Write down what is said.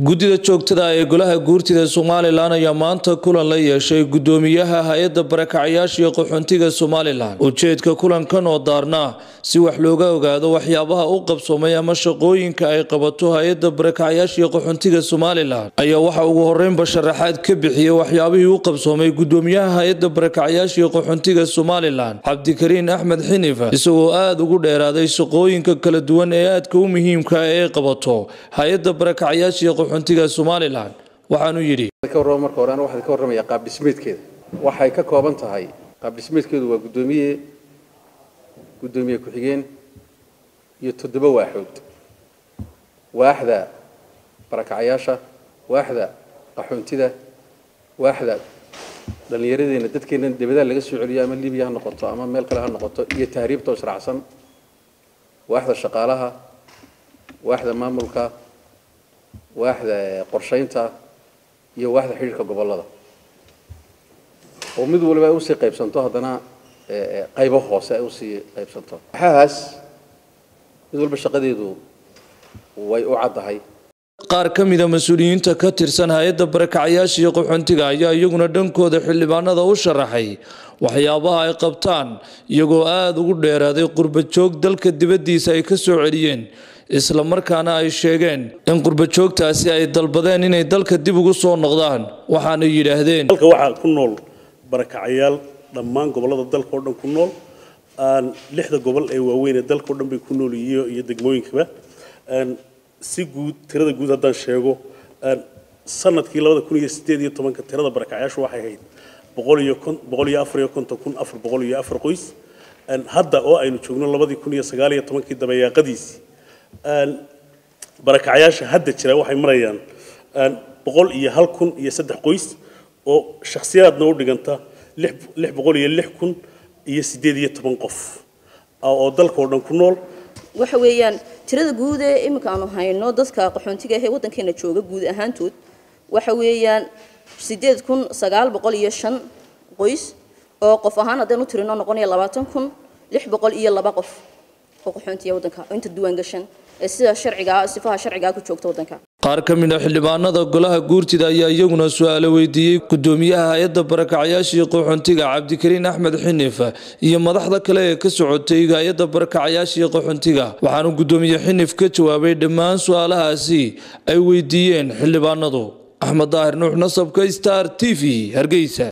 guddida joogtada ee golaha guurtida somalilan ayaa maanta kulan la yeeshay guddoomiyaha hay-adda barakacyaasha iyo qaxoontiga somalilan ujeedka kulankan oo daarna si wax looga ogaado waxyaabaha u qabsoomay ama shaqooyinka ay qabato hay-adda barakacyaasha iyo qaxoontiga somalilan ayaa waxa ugu horeynba sharaxaad ka bixiyey waxyaabihii u qabsoomay guddoomiyaha hay-adda barakacyaasha iyo qaxoontiga somalilan cabdikariin axmed xinif isagoo aada ugu dheeraaday shaqooyinka kala duwan ee aadka u muhiimka ee qabato hay-adda barakacyaasha iyo qaxoontiga somalilan waxaanu yidhi ka warrama marka hore aniga waxaan ka warramayaa qaab dhismeedkeeda waxay ka kooban tahay qaab dhismeedkeedu waa guddoomiye guddoomiye ku-xigeen iyo toddoba waaxood waaxda barakacyaasha waaxda qaxoontida waaxda dhallinyaradeena dadkeena debadaha laga soo celiyo ama libiya ha noqoto ama meel kale ha noqoto iyo tahriibta oo israacsan waaxda shaqaalaha waaxda maamulka waaxda qorshaynta iyo waaxda xidhiirka gobollada oo mid waliba ay usii qaybsanto haddana qaybo hoose ay usii qaybsanto waxahaas mid walba shaqadeedu way u caddahay qaar ka mida mas-uuliyiinta ka tirsan hay-adda barakacyaasha iyo qaxoontiga ayaa iyaguna dhankooda xildhibaanada u sharaxay waxyaabaha ay qabtaan iyagoo aada ugu dheeraaday qurbajoog dalka dibaddiisa ay ka soo celiyeen isla markaana ay sheegeen in qurbajoogtaasi ay dalbadeen inay dalka dib ugu soo noqdaan waxaana yidhaahdeen dalka waxaa ku nool barakacayaal dhammaan gobollada dalka oo dhan ku nool lixda gobol ee waaweyn ee dalka o dhan bay ku nool iyo iyo degmooyinkaba si guud tirada guud haddaan sheego sanadkii labada kun iyo sideed iyo tobanka tirada barakacayaashu waxay ahayd boqol iyo kon boqol iyo afar iyo konton kun afar boqol iyo afar qoys hadda oo aynu joogno labadii kun iyo sagaal iyo tobankii dabayaaqadiisii barakacayaasha hadda jira waxay marayaan boqol iyo hal kun iyo saddex qoys oo shakhsiyaadna u dhiganta lix boqol iyo lix kun iyo siddeed iyo toban qof oo dalka oo dhan ku nool waxa weeyaan tirada guud ee iminka aanu hayno dadka qaxoontiga ahee waddankeena jooga guud ahaantood waxa weeyaan siddeed kun sagaal boqol iyo shan qoys oo qof ahaan haddaynu tirino noqonaya labaatan kun lix boqol iyo laba qof oo qaxoontiya waddanka oo inta diiwaan gashan ee sida sharcigaa sifaha sharcigaa ku joogta waddanka qaar ka mid a xildhibaanada golaha guurtida ayaa iyaguna su-aalo weydiiyey guddoomiyaha hay-adda barakacyaasha iyo qaxoontiga cabdikariin axmed xinif iyo madaxda kale ee ka socotay hay-adda barakacyaasha iyo qaxoontiga waxaanu guddoomiye xinif ka jawaabay dhammaan su-aalahaasi ay weydiiyeen xildhibaanadu axmed daahir nuux nasabka star t v hargeysa